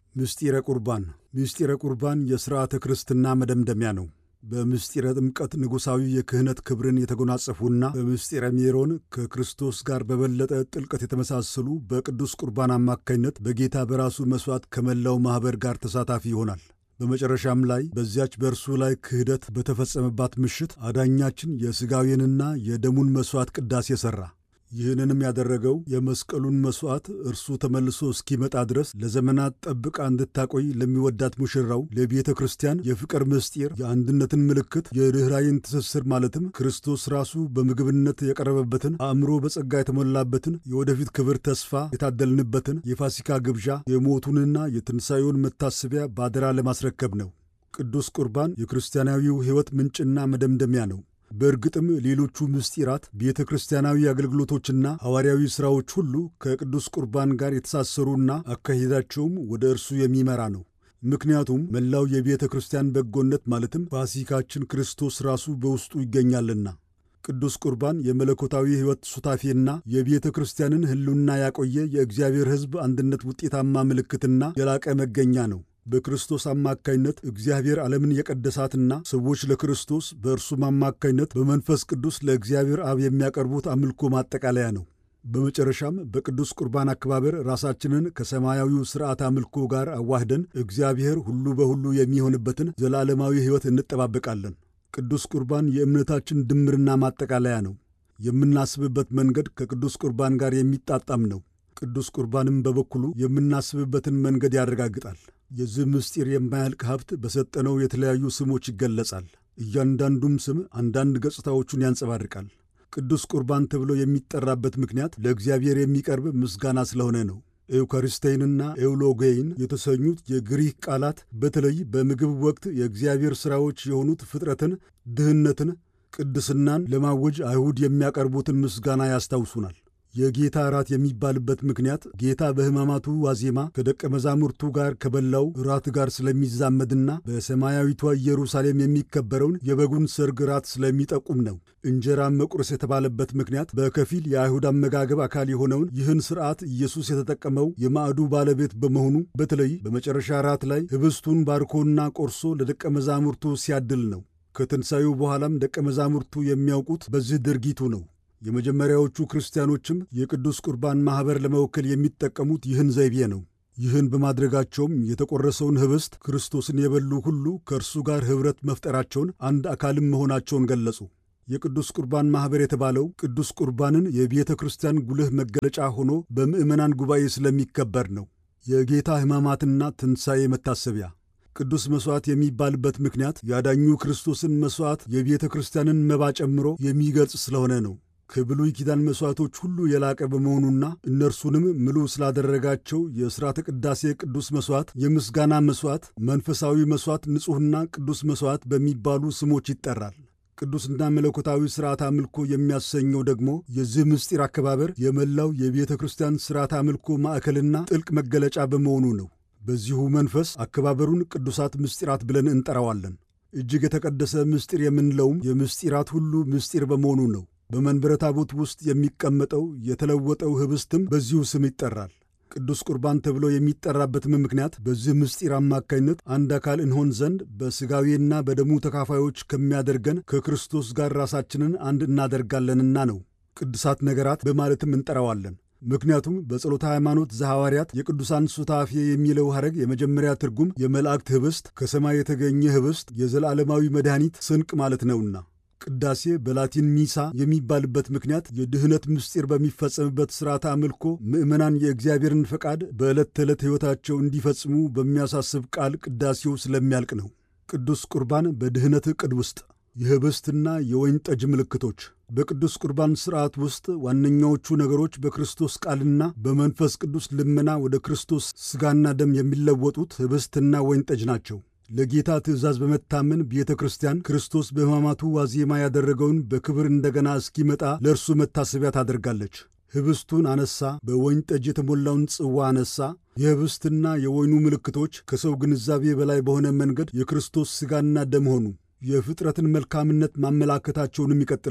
ምስጢረ ቁርባን ምስጢረ ቁርባን የሥርዓተ ክርስትና መደምደሚያ ነው። በምስጢረ ጥምቀት ንጉሣዊ የክህነት ክብርን የተጎናጸፉና በምስጢረ ሜሮን ከክርስቶስ ጋር በበለጠ ጥልቀት የተመሳሰሉ በቅዱስ ቁርባን አማካኝነት በጌታ በራሱ መሥዋዕት ከመላው ማኅበር ጋር ተሳታፊ ይሆናል። በመጨረሻም ላይ በዚያች በእርሱ ላይ ክህደት በተፈጸመባት ምሽት አዳኛችን የሥጋዌንና የደሙን መሥዋዕት ቅዳሴ ሠራ። ይህንንም ያደረገው የመስቀሉን መሥዋዕት እርሱ ተመልሶ እስኪመጣ ድረስ ለዘመናት ጠብቃ እንድታቆይ ለሚወዳት ሙሽራው ለቤተ ክርስቲያን የፍቅር ምስጢር፣ የአንድነትን ምልክት፣ የርኅራይን ትስስር ማለትም ክርስቶስ ራሱ በምግብነት የቀረበበትን አእምሮ በጸጋ የተሞላበትን የወደፊት ክብር ተስፋ የታደልንበትን የፋሲካ ግብዣ የሞቱንና የትንሣኤውን መታሰቢያ ባደራ ለማስረከብ ነው። ቅዱስ ቁርባን የክርስቲያናዊው ሕይወት ምንጭና መደምደሚያ ነው። በእርግጥም ሌሎቹ ምስጢራት ቤተ ክርስቲያናዊ አገልግሎቶችና ሐዋርያዊ ሥራዎች ሁሉ ከቅዱስ ቁርባን ጋር የተሳሰሩና አካሄዳቸውም ወደ እርሱ የሚመራ ነው። ምክንያቱም መላው የቤተ ክርስቲያን በጎነት ማለትም ፋሲካችን ክርስቶስ ራሱ በውስጡ ይገኛልና። ቅዱስ ቁርባን የመለኮታዊ ሕይወት ሱታፌና የቤተ ክርስቲያንን ሕልውና ያቆየ የእግዚአብሔር ሕዝብ አንድነት ውጤታማ ምልክትና የላቀ መገኛ ነው። በክርስቶስ አማካይነት እግዚአብሔር ዓለምን የቀደሳትና ሰዎች ለክርስቶስ በእርሱም አማካይነት በመንፈስ ቅዱስ ለእግዚአብሔር አብ የሚያቀርቡት አምልኮ ማጠቃለያ ነው። በመጨረሻም በቅዱስ ቁርባን አከባበር ራሳችንን ከሰማያዊው ሥርዓት አምልኮ ጋር አዋህደን እግዚአብሔር ሁሉ በሁሉ የሚሆንበትን ዘላለማዊ ሕይወት እንጠባበቃለን። ቅዱስ ቁርባን የእምነታችን ድምርና ማጠቃለያ ነው። የምናስብበት መንገድ ከቅዱስ ቁርባን ጋር የሚጣጣም ነው። ቅዱስ ቁርባንም በበኩሉ የምናስብበትን መንገድ ያረጋግጣል። የዚህ ምስጢር የማያልቅ ሀብት በሰጠነው የተለያዩ ስሞች ይገለጻል። እያንዳንዱም ስም አንዳንድ ገጽታዎቹን ያንጸባርቃል። ቅዱስ ቁርባን ተብሎ የሚጠራበት ምክንያት ለእግዚአብሔር የሚቀርብ ምስጋና ስለሆነ ነው። ኤውካሪስቴይንና ኤውሎጌይን የተሰኙት የግሪክ ቃላት በተለይ በምግብ ወቅት የእግዚአብሔር ሥራዎች የሆኑት ፍጥረትን፣ ድህነትን፣ ቅድስናን ለማወጅ አይሁድ የሚያቀርቡትን ምስጋና ያስታውሱናል። የጌታ እራት የሚባልበት ምክንያት ጌታ በሕማማቱ ዋዜማ ከደቀ መዛሙርቱ ጋር ከበላው እራት ጋር ስለሚዛመድና በሰማያዊቷ ኢየሩሳሌም የሚከበረውን የበጉን ሰርግ እራት ስለሚጠቁም ነው። እንጀራን መቁረስ የተባለበት ምክንያት በከፊል የአይሁድ አመጋገብ አካል የሆነውን ይህን ሥርዓት ኢየሱስ የተጠቀመው የማዕዱ ባለቤት በመሆኑ በተለይ በመጨረሻ እራት ላይ ኅብስቱን ባርኮና ቆርሶ ለደቀ መዛሙርቱ ሲያድል ነው። ከትንሣኤው በኋላም ደቀ መዛሙርቱ የሚያውቁት በዚህ ድርጊቱ ነው። የመጀመሪያዎቹ ክርስቲያኖችም የቅዱስ ቁርባን ማኅበር ለመወከል የሚጠቀሙት ይህን ዘይቤ ነው። ይህን በማድረጋቸውም የተቆረሰውን ኅብስት ክርስቶስን የበሉ ሁሉ ከእርሱ ጋር ኅብረት መፍጠራቸውን፣ አንድ አካልም መሆናቸውን ገለጹ። የቅዱስ ቁርባን ማኅበር የተባለው ቅዱስ ቁርባንን የቤተ ክርስቲያን ጉልህ መገለጫ ሆኖ በምዕመናን ጉባኤ ስለሚከበር ነው። የጌታ ሕማማትና ትንሣኤ መታሰቢያ ቅዱስ መሥዋዕት የሚባልበት ምክንያት ያዳኙ ክርስቶስን መሥዋዕት የቤተ ክርስቲያንን መባ ጨምሮ የሚገልጽ ስለሆነ ነው። ከብሉይ ኪዳን መሥዋዕቶች ሁሉ የላቀ በመሆኑና እነርሱንም ምሉ ስላደረጋቸው የሥርዓተ ቅዳሴ ቅዱስ መሥዋዕት፣ የምስጋና መሥዋዕት፣ መንፈሳዊ መሥዋዕት፣ ንጹሕና ቅዱስ መሥዋዕት በሚባሉ ስሞች ይጠራል። ቅዱስና መለኮታዊ ሥርዓት አምልኮ የሚያሰኘው ደግሞ የዚህ ምስጢር አከባበር የመላው የቤተ ክርስቲያን ሥርዓት አምልኮ ማዕከልና ጥልቅ መገለጫ በመሆኑ ነው። በዚሁ መንፈስ አከባበሩን ቅዱሳት ምስጢራት ብለን እንጠራዋለን። እጅግ የተቀደሰ ምስጢር የምንለውም የምስጢራት ሁሉ ምስጢር በመሆኑ ነው። በመንበረ ታቦት ውስጥ የሚቀመጠው የተለወጠው ኅብስትም በዚሁ ስም ይጠራል። ቅዱስ ቁርባን ተብሎ የሚጠራበትም ምክንያት በዚህ ምስጢር አማካኝነት አንድ አካል እንሆን ዘንድ በሥጋዌና በደሙ ተካፋዮች ከሚያደርገን ከክርስቶስ ጋር ራሳችንን አንድ እናደርጋለንና ነው። ቅዱሳት ነገራት በማለትም እንጠራዋለን። ምክንያቱም በጸሎተ ሃይማኖት ዘሐዋርያት የቅዱሳን ሱታፌ የሚለው ሐረግ የመጀመሪያ ትርጉም የመላእክት ኅብስት፣ ከሰማይ የተገኘ ኅብስት፣ የዘላለማዊ መድኃኒት ስንቅ ማለት ነውና ቅዳሴ በላቲን ሚሳ የሚባልበት ምክንያት የድኅነት ምስጢር በሚፈጸምበት ሥርዓተ አምልኮ ምዕመናን የእግዚአብሔርን ፈቃድ በዕለት ተዕለት ሕይወታቸው እንዲፈጽሙ በሚያሳስብ ቃል ቅዳሴው ስለሚያልቅ ነው። ቅዱስ ቁርባን በድኅነት ዕቅድ ውስጥ የኅብስትና የወይን ጠጅ ምልክቶች በቅዱስ ቁርባን ሥርዓት ውስጥ ዋነኛዎቹ ነገሮች በክርስቶስ ቃልና በመንፈስ ቅዱስ ልመና ወደ ክርስቶስ ሥጋና ደም የሚለወጡት ኅብስትና ወይን ጠጅ ናቸው። ለጌታ ትእዛዝ በመታመን ቤተ ክርስቲያን ክርስቶስ በሕማማቱ ዋዜማ ያደረገውን በክብር እንደገና እስኪመጣ ለእርሱ መታሰቢያ ታደርጋለች። ኅብስቱን አነሳ፣ በወይን ጠጅ የተሞላውን ጽዋ አነሳ። የኅብስትና የወይኑ ምልክቶች ከሰው ግንዛቤ በላይ በሆነ መንገድ የክርስቶስ ሥጋና ደም ሆኑ። የፍጥረትን መልካምነት ማመላከታቸውንም ይቀጥላሉ።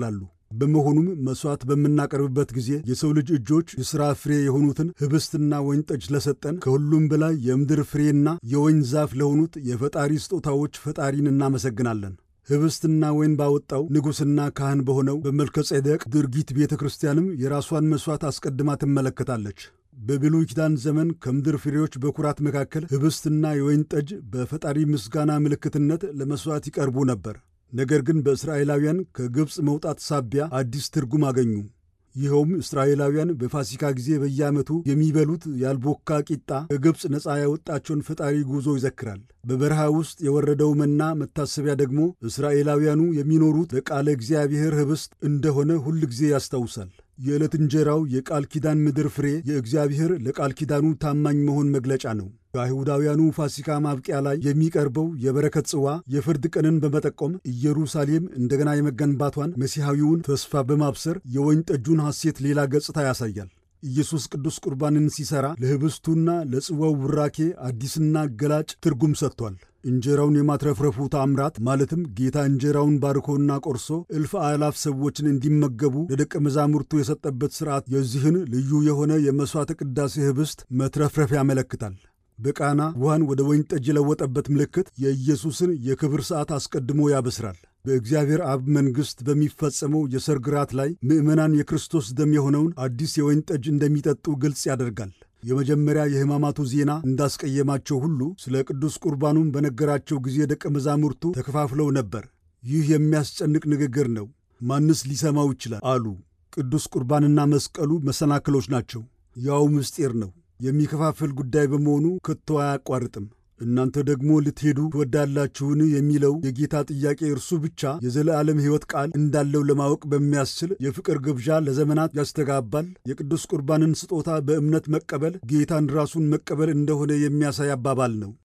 በመሆኑም መሥዋዕት በምናቀርብበት ጊዜ የሰው ልጅ እጆች የሥራ ፍሬ የሆኑትን ኅብስትና ወይን ጠጅ ለሰጠን ከሁሉም በላይ የምድር ፍሬና የወይን ዛፍ ለሆኑት የፈጣሪ ስጦታዎች ፈጣሪን እናመሰግናለን። ኅብስትና ወይን ባወጣው ንጉሥና ካህን በሆነው በመልከ ጼዴቅ ድርጊት ቤተ ክርስቲያንም የራሷን መሥዋዕት አስቀድማ ትመለከታለች። በብሉይ ኪዳን ዘመን ከምድር ፍሬዎች በኩራት መካከል ኅብስትና የወይን ጠጅ በፈጣሪ ምስጋና ምልክትነት ለመሥዋዕት ይቀርቡ ነበር። ነገር ግን በእስራኤላውያን ከግብፅ መውጣት ሳቢያ አዲስ ትርጉም አገኙ። ይኸውም እስራኤላውያን በፋሲካ ጊዜ በየዓመቱ የሚበሉት ያልቦካ ቂጣ ከግብፅ ነፃ ያወጣቸውን ፈጣሪ ጉዞ ይዘክራል። በበረሃ ውስጥ የወረደው መና መታሰቢያ ደግሞ እስራኤላውያኑ የሚኖሩት በቃለ እግዚአብሔር ኅብስት እንደሆነ ሁል ጊዜ ያስታውሳል። የዕለት እንጀራው የቃል ኪዳን ምድር ፍሬ የእግዚአብሔር ለቃል ኪዳኑ ታማኝ መሆን መግለጫ ነው። በአይሁዳውያኑ ፋሲካ ማብቂያ ላይ የሚቀርበው የበረከት ጽዋ የፍርድ ቀንን በመጠቆም ኢየሩሳሌም እንደገና የመገንባቷን መሲሐዊውን ተስፋ በማብሰር የወይን ጠጁን ሐሴት ሌላ ገጽታ ያሳያል። ኢየሱስ ቅዱስ ቁርባንን ሲሠራ ለኅብስቱና ለጽዋው ቡራኬ አዲስና ገላጭ ትርጉም ሰጥቷል። እንጀራውን የማትረፍረፉ ታምራት ማለትም ጌታ እንጀራውን ባርኮና ቆርሶ እልፍ አእላፍ ሰዎችን እንዲመገቡ ለደቀ መዛሙርቱ የሰጠበት ሥርዓት የዚህን ልዩ የሆነ የመሥዋዕተ ቅዳሴ ኅብስት መትረፍረፍ ያመለክታል። በቃና ውሃን ወደ ወይን ጠጅ የለወጠበት ምልክት የኢየሱስን የክብር ሰዓት አስቀድሞ ያበስራል። በእግዚአብሔር አብ መንግሥት በሚፈጸመው የሰርግ ራት ላይ ምዕመናን የክርስቶስ ደም የሆነውን አዲስ የወይን ጠጅ እንደሚጠጡ ግልጽ ያደርጋል። የመጀመሪያ የሕማማቱ ዜና እንዳስቀየማቸው ሁሉ ስለ ቅዱስ ቁርባኑም በነገራቸው ጊዜ ደቀ መዛሙርቱ ተከፋፍለው ነበር። ይህ የሚያስጨንቅ ንግግር ነው፣ ማንስ ሊሰማው ይችላል አሉ። ቅዱስ ቁርባንና መስቀሉ መሰናክሎች ናቸው። ያው ምስጢር ነው። የሚከፋፍል ጉዳይ በመሆኑ ከቶ አያቋርጥም። እናንተ ደግሞ ልትሄዱ ትወዳላችሁን የሚለው የጌታ ጥያቄ እርሱ ብቻ የዘለዓለም ሕይወት ቃል እንዳለው ለማወቅ በሚያስችል የፍቅር ግብዣ ለዘመናት ያስተጋባል። የቅዱስ ቁርባንን ስጦታ በእምነት መቀበል ጌታን ራሱን መቀበል እንደሆነ የሚያሳይ አባባል ነው።